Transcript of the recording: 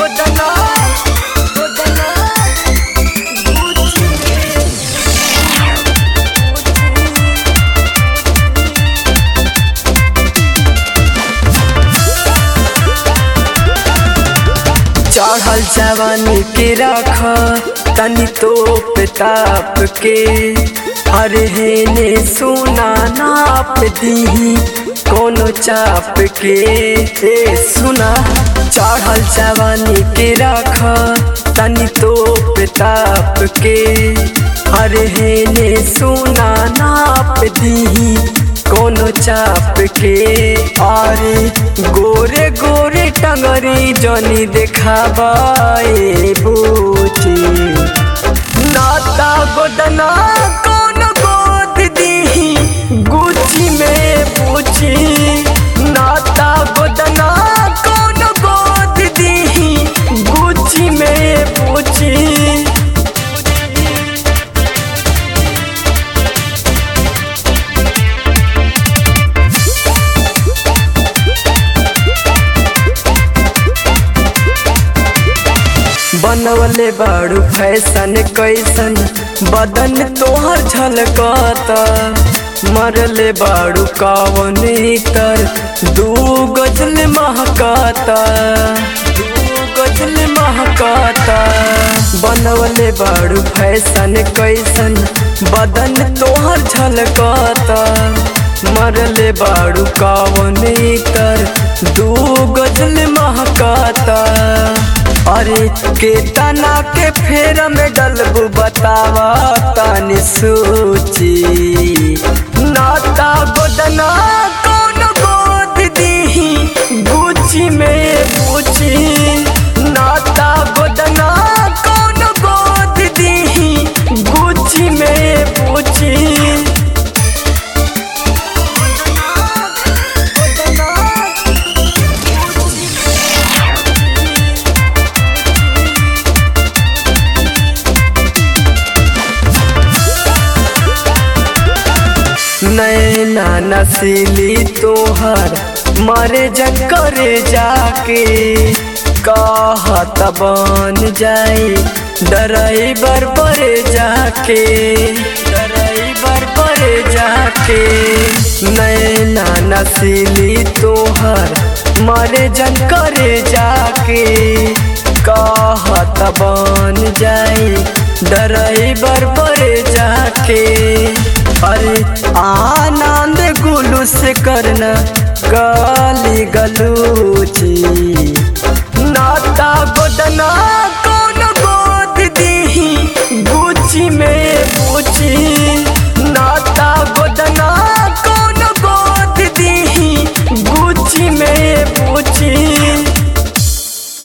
गोदना गोदना गुची में चढ़ल जवानी के रख तनी तो ताप के अरे हेने सुना नाप दी कोनो चाप के ए सुना चढ़ल जवानी के रख तनी तो ताप के अरे हेने सुना नाप दी कोनो चाप के अरे गोरे गोरे टंगरी जनी देखाबाए बूटी नाता गोदना कौन गोद दी गुची में पूछी नाता गोदना कौन गोद दी गुची में पूछी बनवले बाड़ू फैशन कैसन बदन तोहर झलकता मरले बाड़ू कवन तर दू गजल महकाता दू गजल महकाता बनवले बाड़ू फैशन कैसन बदन तोहर झलकता मरले बाड़ू कवन तर दू गजल महकाता अरे के तना के फेर में डलबू बतावा तानी सूची नाता गोदना कौन गोद दी गुची में पूछी नाता गोदना कौन गोद दी गुची में पूछी नैना नसीली तोहर मरे जंकरे जाके कहत बन जाए डराइबर परे जाके डराइबर परे जाके नैना नसीली तोहर मरे जंकरे जाके कहत बन जाए डराइबर परे जाके अरे आनंद गुलू से करना गाली गलूची